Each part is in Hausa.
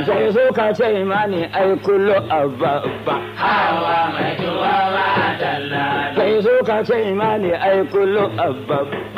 sai so ka ce mani ai kullu abba hawa mai tuwa ba dalla sai so ka ce mani ai kullu abba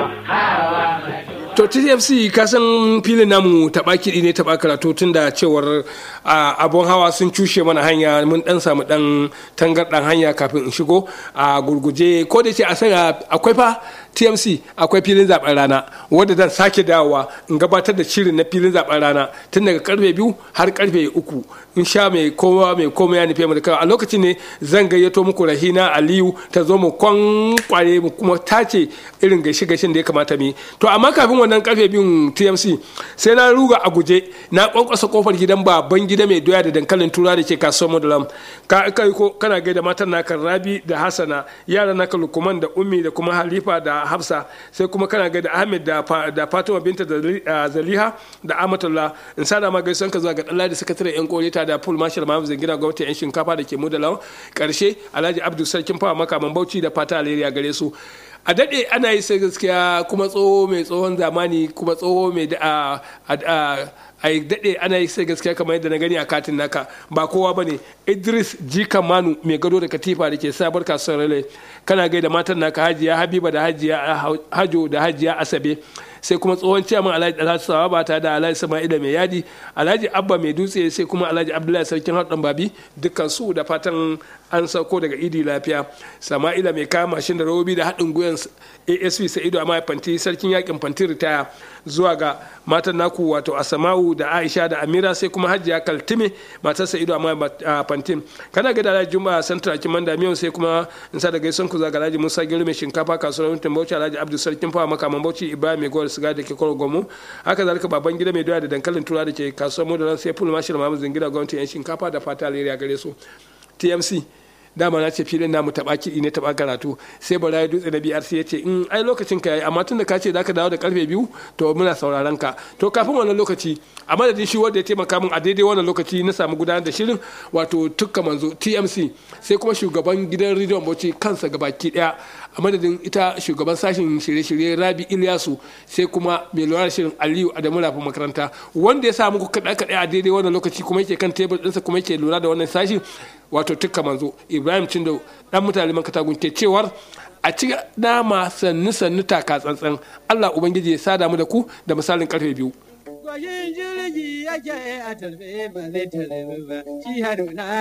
hawa mai to tfc ka san filin namu taɓa kiɗi ne taɓa karatu tun da cewar abun hawa sun cushe mana hanya mun dan samu dan tangarɗan hanya kafin in shigo a gurguje ko da ce a sanya akwai fa tmc akwai filin zaben rana wanda zan sake dawowa in gabatar da shirin na filin zaben rana tun daga karfe biyu har karfe uku in sha mai kowa mai komai ya nufi da a lokacin ne zan gayyato muku rahina aliyu ta zo mu kwankware mu kuma tace irin gaishe gaishen da ya kamata mu to amma kafin wannan karfe biyun tmc sai na ruga a guje na kwankwasa kofar gidan baban gida mai doya da dankalin tura da ke kasuwar modalam ka kai ko kana gaida matan naka rabi da hasana yaran naka lukuman da ummi da kuma halifa da hafsa sai kuma kana gaida ahmed da fatima binta da zaliha da amatullah in sada ma gaisan ka zuwa ga dalla da sakatare yan koreta da full marshal mahamud zangina gwamnati yan shinkafa da ke modalam karshe alhaji abdul sarkin fawa makaman bauchi da fata alheri gare su a daɗe ana yi sai gaskiya kuma tsoho mai tsohon zamani kuma tsoho mai da a yi daɗe ana yi sai gaskiya kamar yadda na gani a katin naka ba kowa ba ne idris jika manu mai gado da katifa da ke sabar kasuwar rale kana gaida matan naka hajiya habiba da hajiya hajo da hajiya asabe sai kuma tsohon ciyaman alhaji alhaji sawaba ta da alhaji sama'ila mai yadi alhaji abba mai dutse sai kuma alhaji abdullahi sarkin haɗin babi dukkan su da fatan an sauko daga idi lafiya sama'ila mai kama mashin da robobi da haɗin gwiwan asp sa'idu a fanti sarkin yakin fanti ritaya zuwa ga matan naku wato asama'u da aisha da amira sai kuma hajiya kaltime matar sa'idu a fantin kana ga da alhaji juma'a santra kiman da miyan sai kuma in sa da gaisan ku zaga alhaji musa gero mai shinkafa kasuwar mutum bauchi alhaji abdul sarkin fawa makaman bauchi ibrahim mai gowar siga da ke kwaro gomu haka zalika baban gida mai doya da dankalin tura da ke kasuwar modalan sai full mashir mamu zingida gwamnati yan shinkafa da fata alheri gare su tmc dama na ce filin namu taɓa kiɗi ne taɓa karatu sai bara ya dutse na brc ya ce in ai lokacin ka yayi amma tun da ka ce zaka dawo da karfe biyu to muna sauraron ka to kafin wannan lokaci a madadin shi wanda ya taimaka min a daidai wannan lokaci na samu gudanar da shirin wato tukka manzo tmc sai kuma shugaban gidan rediyon bauchi kansa gabaki daya a madadin ita shugaban sashen shirye-shirye rabi ilyasu sai kuma mai lura da shirin aliyu adamu rafi makaranta wanda ya samu kaɗa-kaɗa a daidai wannan lokaci kuma yake kan tebur ɗinsa kuma yake lura da wannan sashin wato tukka manzo ibrahim cindo dan mutane man katagun ke cewar a ci dama sannu sannu taka tsantsan allah ubangiji ya sada mu da ku da misalin karfe biyu Gwajin jirgi yake a tarbe ba zai tarbe ba, shi haruna